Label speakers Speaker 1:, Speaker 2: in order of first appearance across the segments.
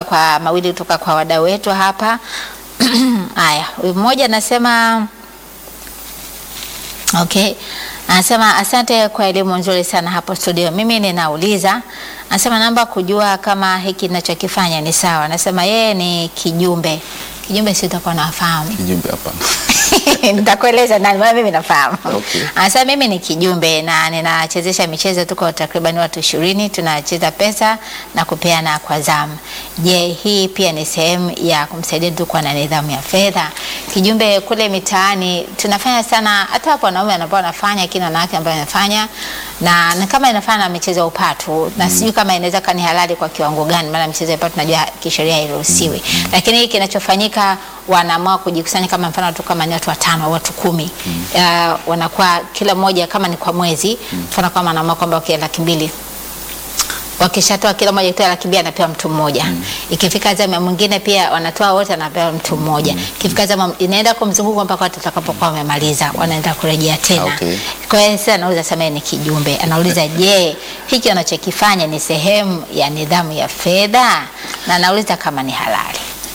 Speaker 1: kwa mawili kutoka kwa wadau wetu hapa. Haya, huyu mmoja anasema Okay. Anasema asante kwa elimu nzuri sana hapo studio. Mimi ninauliza, anasema naomba kujua kama hiki ninachokifanya ni sawa. Anasema yeye ni kijumbe. Kijumbe si utakuwa nafahamu.
Speaker 2: Kijumbe hapana.
Speaker 1: Nitakueleza nani, maana mimi nafahamu.
Speaker 2: Okay.
Speaker 1: Anasema mimi ni kijumbe na ninachezesha michezo, tuko takriban watu ishirini, tunacheza pesa na kupeana kwa zamu. Je, hii pia ni sehemu ya kumsaidia mtu kuwa na nidhamu ya fedha? Kijumbe kule mitaani tunafanya sana, hata hapo wanaume ambao wanafanya, lakini wanawake ambao wanafanya na, na kama inafanya na michezo ya upatu na sijui kama inaweza kani halali kwa kiwango gani, maana michezo ya upatu najua kisheria hairuhusiwi, lakini hii kinachofanyika wanaamua kujikusanya kama mfano tu kama ni watu watano au watu kumi uh, wanakuwa kila mmoja kama ni kwa mwezi mfano kama anaamua kwamba okay, laki mbili wakishatoa kila mmoja kitoa laki mbili anapewa mtu mmoja ikifika zamu ya mwingine pia wanatoa wote anapewa mtu mmoja ikifika zamu inaenda kwa mzunguko mpaka watu watakapokuwa wamemaliza wanaenda kurejea tena
Speaker 2: Okay.
Speaker 1: kwa hiyo sasa anauliza sema yeye ni kijumbe anauliza je hiki anachokifanya ni sehemu ya nidhamu ya fedha na anauliza kama ni halali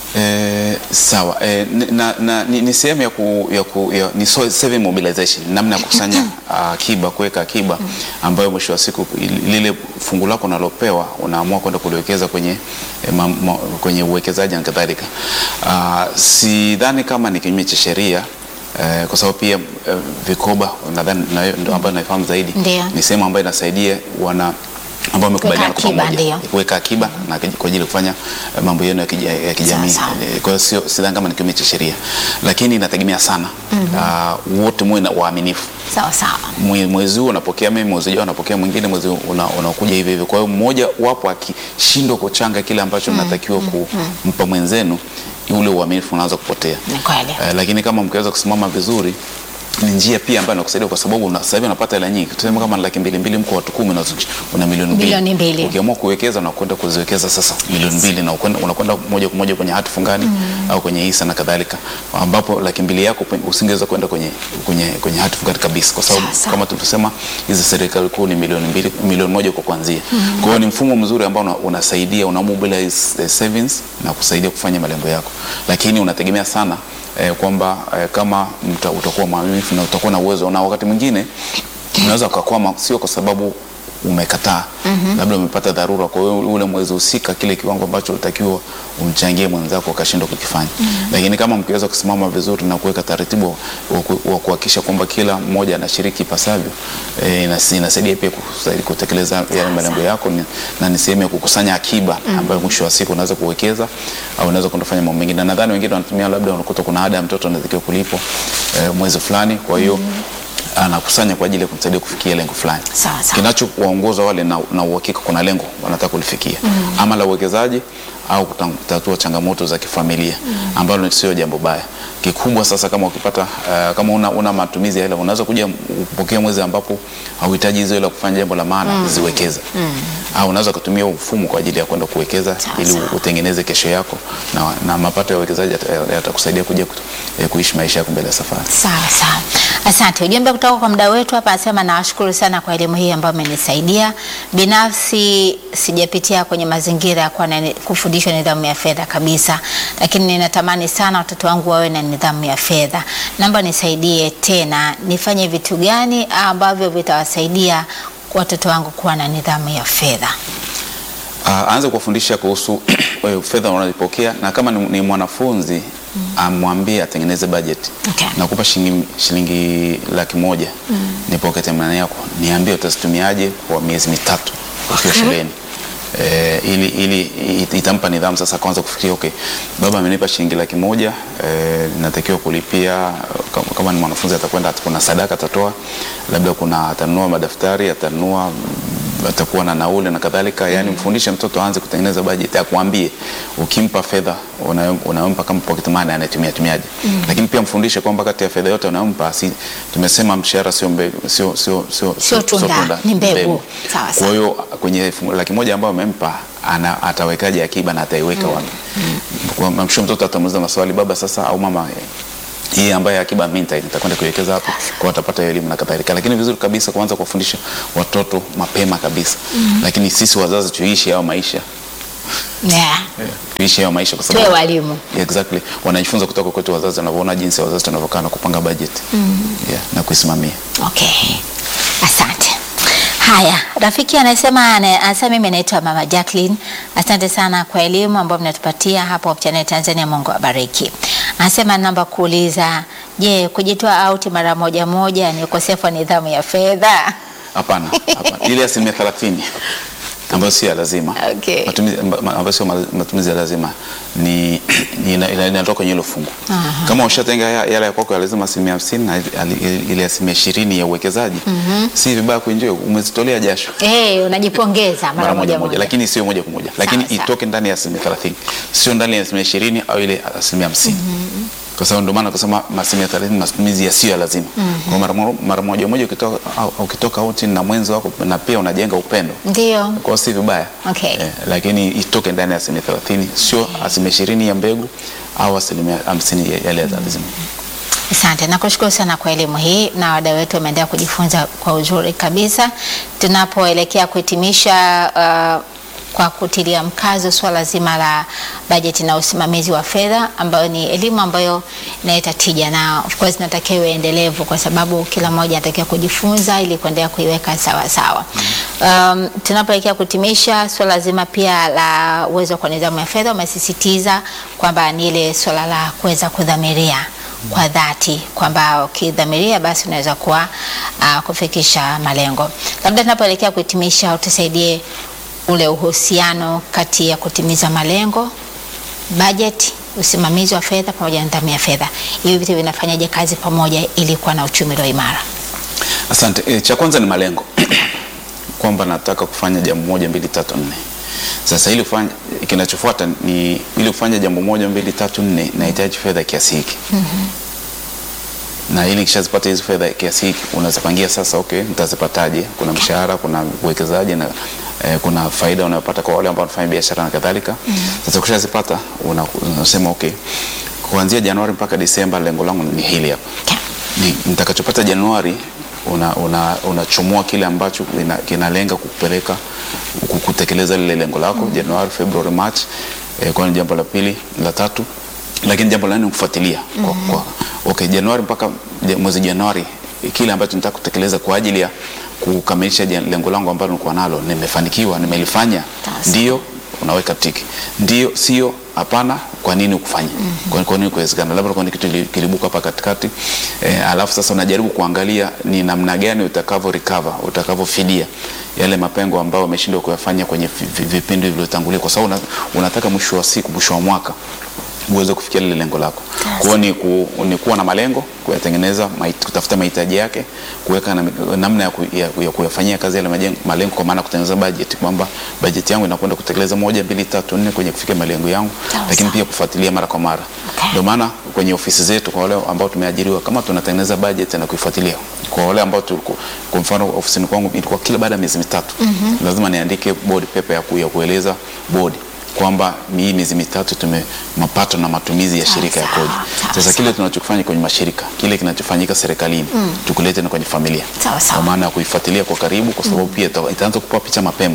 Speaker 2: Eh, sawa eh, ni- na, na, ni, ni sehemu ya, ku, ya, ku, ya ni so- saving mobilization, namna ya kukusanya ah, akiba, kuweka akiba ambayo mwisho wa siku il- lile fungu lako unalopewa unaamua kwenda kuliwekeza kwenye, eh, ma, ma, kwenye uwekezaji na kadhalika. Ah, sidhani kama ni kinyume cha sheria eh, kwa sababu pia eh, vikoba nadhani na- ndio ambayo naifahamu zaidi
Speaker 1: Ndio.
Speaker 2: ni sehemu ambayo inasaidia wana ambao wamekubaliana kwa
Speaker 1: akiba,
Speaker 2: pamoja
Speaker 1: ndio.
Speaker 2: kuweka akiba na kwa ajili ya kufanya eh, mambo yenu ya kija- ya kijamii.
Speaker 1: Sawa, sawa.
Speaker 2: Eh, Kwa hiyo sio sidhani kama ni kinyume cha sheria, lakini inategemea sana Ah, wote muwe na waaminifu.
Speaker 1: sawa sawa
Speaker 2: Mwe- Mwezi huu unapokea mimi, mwezi ujao unapokea mwingine, mwezi una- unakuja hivyo hivyo. Kwa hiyo mmoja wapo akishindwa kuchanga kile ambacho mnatakiwa kumpa mwenzenu, ule uaminifu unaanza kupotea.
Speaker 1: ni kweli
Speaker 2: Eh, lakini kama mkiweza kusimama vizuri ni njia pia ambayo inakusaidia kwa sababu una- sasa hivi unapata hela nyingi. Tuseme kama ni laki mbili mbili, mko watu kumi, una, una milioni mbili.
Speaker 1: Milioni mbili.
Speaker 2: Ukiamua kuwekeza na kwenda kuziwekeza sasa milioni mbili na ukwenda- unakwenda moja kwa moja kwenye hati fungani au kwenye hisa na kadhalika, ambapo laki mbili yako pe- usingeweza kwenda kwenye, kwenye, kwenye hati fungani kabisa, kwa sababu
Speaker 1: Sawa, sawa.
Speaker 2: kama tulivyosema hizi serikali kuu ni milioni mbili, milioni moja kwa kuanzia. Kwa hiyo ni mfumo mzuri ambao una- unasaidia una mobilize eh, savings na kusaidia kufanya malengo yako, lakini unategemea sana eh, kwamba eh, kama mta, utakuwa mwaminifu na utakuwa na uwezo, na wakati mwingine unaweza ukakwama, sio kwa sababu umekataa labda umepata dharura, kwa hiyo ule mwezi husika kile kiwango ambacho ulitakiwa umchangie mwenzako ukashindwa kukifanya. Lakini kama mkiweza kusimama vizuri na kuweka taratibu wa ku- wa kuhakikisha kwamba kila mmoja anashiriki ipasavyo, eh, inas- inasaidia pia kusaidia kutekeleza yale malengo yako ni- na ni sehemu ya kukusanya akiba ambayo mwisho wa siku unaweza kuwekeza au unaweza kwenda kufanya mambo mengine. Na nadhani wengine wanatumia labda unakuta kuna ada ya mtoto anatakiwa kulipwa eh, mwezi fulani, kwa hiyo anakusanya kwa ajili ya kumsaidia kufikia lengo fulani
Speaker 1: Sawa, sawa.
Speaker 2: kinachowaongoza wale na, na uhakika kuna lengo wanataka kulifikia ama la uwekezaji au kuta- kutatua changamoto za kifamilia ambalo sio jambo baya kikubwa sasa kama ukipata uh, kama una, una matumizi ya hela unaweza kuja kupokea mwezi ambapo hauhitaji hizo hela kufanya jambo la maana ziwekeze au unaweza kutumia huu mfumo kwa ajili ya kwenda kuwekeza
Speaker 1: Sawa,
Speaker 2: ili
Speaker 1: sawa.
Speaker 2: utengeneze kesho yako na, na mapato ya uwekezaji yata- yatakusaidia kuja kutu- eh, kuishi maisha yako mbele ya safari
Speaker 1: Sawa sawa, asante. Ujumbe kutoka kwa mdau wetu hapa anasema, nawashukuru sana kwa elimu hii ambayo amenisaidia binafsi. Sijapitia kwenye mazingira ya kuwa na- kufundishwa nidhamu ya fedha kabisa, lakini ninatamani sana watoto wangu wawe na nidhamu ya fedha. Naomba nisaidie tena, nifanye vitu gani ambavyo vitawasaidia watoto wangu kuwa na nidhamu ya fedha?
Speaker 2: Uh, aanze kuwafundisha kuhusu eh, fedha unazopokea na kama ni, ni mwanafunzi amwambie atengeneze budget.
Speaker 1: Okay.
Speaker 2: Nakupa shilingi, shilingi laki moja nipokete mnane yako, niambie utazitumiaje kwa miezi mitatu ukiwa shuleni. Eh, ili, ili it- itampa nidhamu sasa kwanza kufikiria okay, baba amenipa shilingi laki moja eh, natakiwa kulipia kama, kama ni mwanafunzi atakwenda kuna sadaka atatoa, labda kuna atanunua madaftari atanunua mm, atakuwa na nauli na kadhalika. Yani mfundishe mtoto aanze kutengeneza bajeti, akwambie ukimpa fedha unayo- unayompa kama pocket money anatumia tumiaje, lakini pia mfundishe kwamba kati ya fedha yote unayompa, si tumesema mshahara sio mbegu, sio sio sio
Speaker 1: Sio tunda, ni mbegu. Sawa,
Speaker 2: Kwa
Speaker 1: sawa.
Speaker 2: hiyo kwenye fungu- laki moja ambayo amempa ana, atawekaje akiba na ataiweka wapi? Kwa mwisho mtoto atamuuliza maswali, baba sasa au mama eh, hii ambayo akiba mimi nita- nitakwenda kuiwekeza hapo, kwa watapata hiyo elimu na kadhalika. Lakini vizuri kabisa kuanza kuwafundisha watoto mapema kabisa, lakini sisi wazazi tuishi hayo maisha
Speaker 1: Yeah.
Speaker 2: kuishi hayo maisha kwa
Speaker 1: Tuwe walimu.
Speaker 2: exactly wanajifunza kutoka kwetu wazazi wanavyoona jinsi wazazi tunavyokaa na kupanga budget yeah, na kuisimamia
Speaker 1: Okay, asante. Haya, rafiki anasema ana- anasema mimi naitwa Mama Jacqueline. Asante sana kwa elimu ambayo mnatupatia hapo Hope Channel Tanzania. Mungu awabariki. Anasema naomba kuuliza, je, kujitoa auti mara moja moja ni ukosefu wa nidhamu ya fedha?
Speaker 2: hapana hapana. ile asilimia thelathini ambayo sio ya lazima
Speaker 1: Okay.
Speaker 2: matumizi amba- ambayo sio ma- matumizi ya lazima ni ni- ina- ina- inatoka kwenye hilo fungu
Speaker 1: Aha.
Speaker 2: kama ushatenga ya- yale ya kwako ya lazima asilimia hamsini na ile- ile asilimia ishirini ya uwekezaji si vibaya kuenjoy umezitolea jasho
Speaker 1: Eh, unajipongeza mara moja moja.
Speaker 2: lakini sio moja kwa moja lakini
Speaker 1: Sawa, sawa.
Speaker 2: itoke ndani ya asilimia thelathini sio ndani ya asilimia ishirini au ile asilimia hamsini kwa sababu ndio maana kusema asilimia thelathini matumizi yasiyo ya lazima kwa mara mo- mara moja moja ukitoka au- ukitoka out na mwenzi wako na pia unajenga upendo
Speaker 1: Ndio.
Speaker 2: kwa hiyo si vibaya
Speaker 1: Okay.
Speaker 2: eh, lakini itoke ndani ya asilimia thelathini sio asilimia ishirini ya mbegu au asilimia hamsini ya yale ya lazima
Speaker 1: Asante, nakushukuru sana kwa elimu hii, na wadau wetu wameendelea kujifunza kwa uzuri kabisa. Tunapoelekea kuhitimisha uh, kwa kutilia mkazo swala zima la bajeti na usimamizi wa fedha, ambayo ni elimu ambayo inaleta tija, na of course inatakiwa iwe endelevu, kwa sababu kila mmoja anatakiwa kujifunza ili kuendelea kuiweka sawa sawa. Um, tunapoelekea kutimisha swala zima pia la uwezo kwa nidhamu ya fedha, umesisitiza kwamba ni ile swala la kuweza kudhamiria kwa dhati kwamba ukidhamiria basi unaweza kuwa uh, kufikisha malengo. Labda tunapoelekea kuhitimisha, utusaidie ule uhusiano kati ya kutimiza malengo, bajeti, usimamizi wa fedha pamoja na nidhamu ya fedha. Hivi vitu vinafanyaje kazi pamoja ili kuwa na uchumi ulio imara?
Speaker 2: Asante. E, cha kwanza ni malengo kwamba nataka kufanya jambo moja mbili tatu nne. Sasa ili kufanya kinachofuata ni ili kufanya jambo moja mbili tatu nne nahitaji fedha kiasi hiki na ili kishazipata hizo fedha kiasi hiki unazipangia sasa, okay, nitazipataje? Kuna mshahara, kuna uwekezaji na eh, kuna faida unayopata kwa wale ambao wanafanya biashara na kadhalika. Sasa ukishazipata una- unasema okay, kuanzia Januari mpaka Disemba lengo langu ni hili hapa ni nitakachopata Januari unachomoa una, unachomoa kile ambacho ina- kinalenga kukupeleka ku- kutekeleza lile lengo lako Januari, Februari, March. Eh, kwa ni jambo la pili, la tatu, lakini jambo la nne ni kufuatilia kwa, kwa, okay, Januari mpaka ja- mwezi Januari eh, kile ambacho nataka kutekeleza kwa ajili ya kukamilisha jan- lengo langu ambalo nilikuwa nalo, nimefanikiwa, nimelifanya,
Speaker 1: Sasa.
Speaker 2: ndio unaweka tiki, ndio, sio, hapana, kwa nini ukufanya? Kwa, kwa nini kuwezekana? Labda kuna kitu kili- kilibuka hapa katikati eh, alafu sasa unajaribu kuangalia ni namna gani utakavyo recover, utakavyofidia yale mapengo ambayo umeshindwa kuyafanya kwenye vi- vi- vipindi vilivyotangulia, kwa sababu una, unataka mwisho wa siku, mwisho wa mwaka uweze kufikia lile lengo lako. Kwa hiyo ni, ku, ni kuwa na malengo, kuyatengeneza, mahit- kutafuta mahitaji yake, kuweka na, namna ya, ku, ya, ya kuyafanyia kazi yale majengo- malengo, kwa maana kutengeneza bajeti, kwamba bajeti yangu inakwenda kutekeleza moja, mbili, tatu, nne kwenye kufikia malengo yangu,
Speaker 1: Sawa,
Speaker 2: lakini
Speaker 1: sawa.
Speaker 2: pia kufuatilia mara kwa mara.
Speaker 1: Okay.
Speaker 2: Ndio maana kwenye ofisi zetu kwa wale ambao tumeajiriwa, kama tunatengeneza bajeti na kuifuatilia, kwa wale ambao tuliku, kwa mfano ofisini kwangu ilikuwa kila baada ya miezi mitatu lazima niandike board paper ya, ku, ya kueleza board kwamba hii miezi mitatu tume mapato na matumizi ya
Speaker 1: Sawa,
Speaker 2: shirika ya
Speaker 1: sawa,
Speaker 2: kodi.
Speaker 1: sawa,
Speaker 2: Sasa
Speaker 1: sawa.
Speaker 2: kile tunachokifanya kwenye mashirika, kile kinachofanyika serikalini tukulete na kwenye familia,
Speaker 1: Sawa, sawa.
Speaker 2: kwa maana ya kuifuatilia kwa karibu, kwa sababu pia ita- itaanza kupewa picha mapema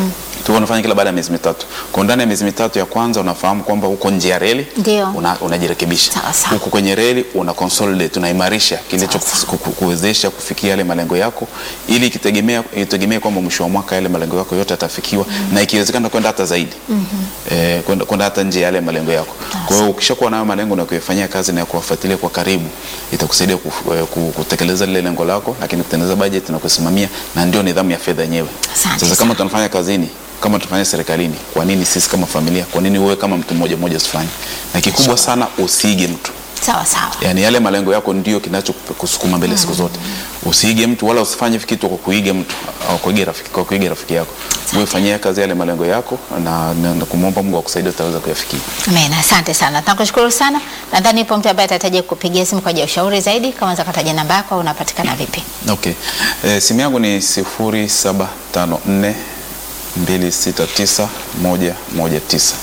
Speaker 2: tu unafanya kila baada ya miezi mitatu. Kwa ndani ya miezi mitatu ya kwanza unafahamu kwamba uko nje ya reli,
Speaker 1: Ndio.
Speaker 2: una, unajirekebisha.
Speaker 1: Sawa, sawa.
Speaker 2: Huko kwenye reli una consolidate, unaimarisha kilicho
Speaker 1: Sawa, sawa.
Speaker 2: ku- ku- kuwezesha kufikia yale malengo yako, ili ikitegemea itegemee kwamba mwisho wa mwaka yale malengo yako yote yatafikiwa na ikiwezekana kwenda hata zaidi eh, kwenda kwenda hata nje ya yale malengo yako. Kwa hiyo ukishakuwa nayo malengo na kuyafanyia kazi na kuwafuatilia kwa karibu, itakusaidia kuf- eh, ku- kutekeleza lile lengo lako, lakini kutengeneza bajeti na kusimamia, na ndio nidhamu ya fedha yenyewe.
Speaker 1: Asante
Speaker 2: Sasa
Speaker 1: sana.
Speaker 2: kama tunafanya kazini kama tunafanya serikalini, kwa nini sisi kama familia, kwa nini wewe kama mtu mmoja mmoja usifanye? Na kikubwa sana usiige mtu
Speaker 1: Sawa sawa.
Speaker 2: yani yale malengo yako ndio kinachokusukuma mbele siku zote. Usiige mtu wala usifanye kitu kwa kuiga mtu au kuiga rafiki, kwa kuiga rafiki yako. Wewe fanyia kazi yale malengo yako na, na, na kumwomba Mungu akusaidie utaweza kuyafikia.
Speaker 1: Amen, asante sana. Tunakushukuru sana. Nadhani ipo mtu ambaye atahitaji kupigia simu kwa ajili ya ushauri zaidi. Kama unaweza kutaja namba yako au unapatikana vipi?
Speaker 2: Okay. E, simu yangu ni 0754 269 119.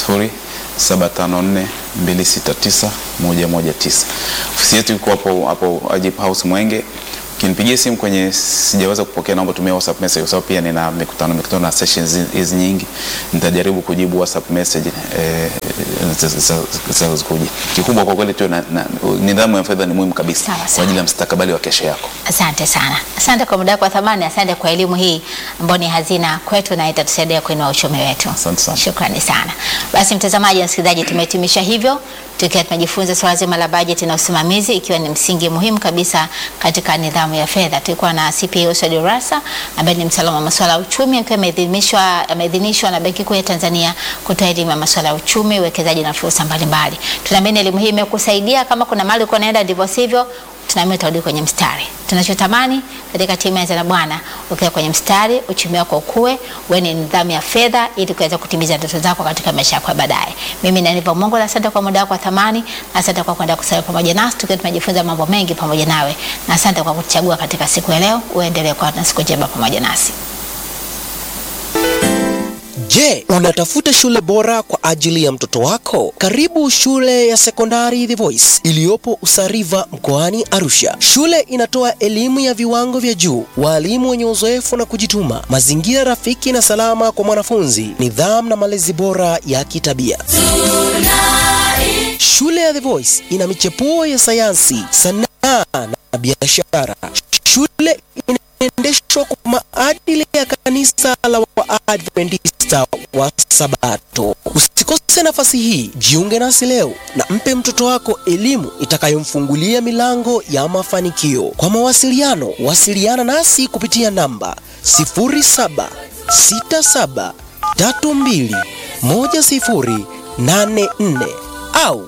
Speaker 2: 0754 269 119. Ofisi yetu iko hapo hapo Ajib House Mwenge. Ukinipigia simu kwenye sijaweza kupokea, naomba tumia WhatsApp message, kwa sababu pia nina mikutano mikutano na sessions hizi nyingi, nitajaribu kujibu WhatsApp message eh, zitazokuja. Kikubwa kwa kweli tu na, na, nidhamu ya fedha ni muhimu kabisa
Speaker 1: Sawa, sawa.
Speaker 2: kwa ajili ya mustakabali wa kesho yako.
Speaker 1: Asante sana, asante kwa muda wako wa thamani, asante kwa elimu hii ambayo ni hazina kwetu na itatusaidia kuinua uchumi wetu.
Speaker 2: Asante sana.
Speaker 1: Shukrani sana. Basi mtazamaji na msikilizaji, tumehitimisha hivyo tukiwa tumejifunza swala zima la bajeti na usimamizi, ikiwa ni msingi muhimu kabisa katika nidhamu ya fedha. Tulikuwa na CPA Said Rasa ambaye ni mtaalamu wa masuala ya uchumi, akiwa ameidhinishwa ameidhinishwa na Benki Kuu ya Tanzania kutoa elimu ya masuala ya uchumi, uwekezaji na fursa mbalimbali. Tunaamini elimu hii imekusaidia. Kama kuna mahali uko naenda ndivyo sivyo, tunaamini utarudi kwenye mstari. Tunachotamani katika timu ya Anza na Bwana, ukiwa kwenye mstari, uchumi wako ukue, uwe ni nidhamu ya fedha, ili kuweza kutimiza ndoto zako katika maisha yako ya baadaye. Mimi ni Aniva Mungu, asante kwa muda wako wa thamani, na asante kwa kwenda kusali pamoja nasi, tukiwa tumejifunza mambo mengi pamoja nawe, na asante kwa kutuchagua katika siku ya leo. Uendelee kuwa na siku njema pamoja nasi.
Speaker 3: Je, unatafuta shule bora kwa ajili ya mtoto wako? Karibu shule ya sekondari The Voice iliyopo Usariva mkoani Arusha. Shule inatoa elimu ya viwango vya juu, walimu wenye uzoefu na kujituma, mazingira rafiki na salama kwa mwanafunzi, nidhamu na malezi bora ya kitabia. Shule ya The Voice ina michepuo ya sayansi, sanaa na biashara. Shule inaendeshwa kwa maadili ya kanisa la Waadventista wa Sabato. Usikose nafasi hii, jiunge nasi leo na mpe mtoto wako elimu itakayomfungulia milango ya mafanikio. Kwa mawasiliano, wasiliana nasi kupitia namba 0767321084 au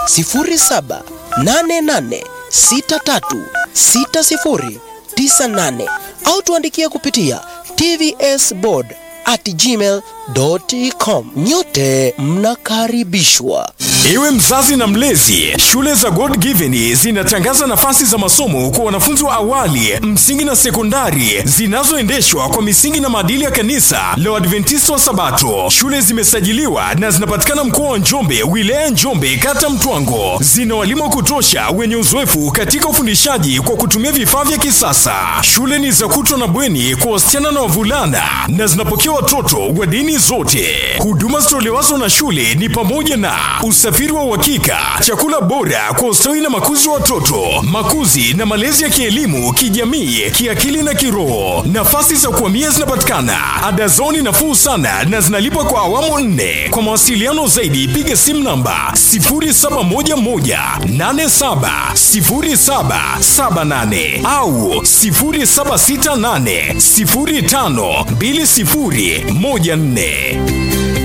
Speaker 3: 0788636098 au tuandikia kupitia tvsboard at gmail.com. Nyote mnakaribishwa.
Speaker 4: Iwe mzazi na mlezi, shule za God Given zinatangaza nafasi za masomo kwa wanafunzi wa awali, msingi na sekondari zinazoendeshwa kwa misingi na maadili ya kanisa la Waadventista wa Sabato. Shule zimesajiliwa na zinapatikana mkoa wa Njombe, wilaya ya Njombe, kata Mtwango. Zina walimu wa kutosha wenye uzoefu katika ufundishaji kwa kutumia vifaa vya kisasa. Shule ni za kutwa na bweni kwa wasichana na wavulana na zinapokea watoto wa dini zote. Huduma zitolewazo na shule ni pamoja na usafiri wa uhakika, chakula bora kwa ustawi na makuzi wa watoto, makuzi na malezi ya kielimu, kijamii, kiakili na kiroho. Nafasi za kuhamia zinapatikana, ada zao ni nafuu sana na zinalipwa kwa awamu nne. Kwa mawasiliano zaidi, piga simu namba 0711870778 au 0768052014.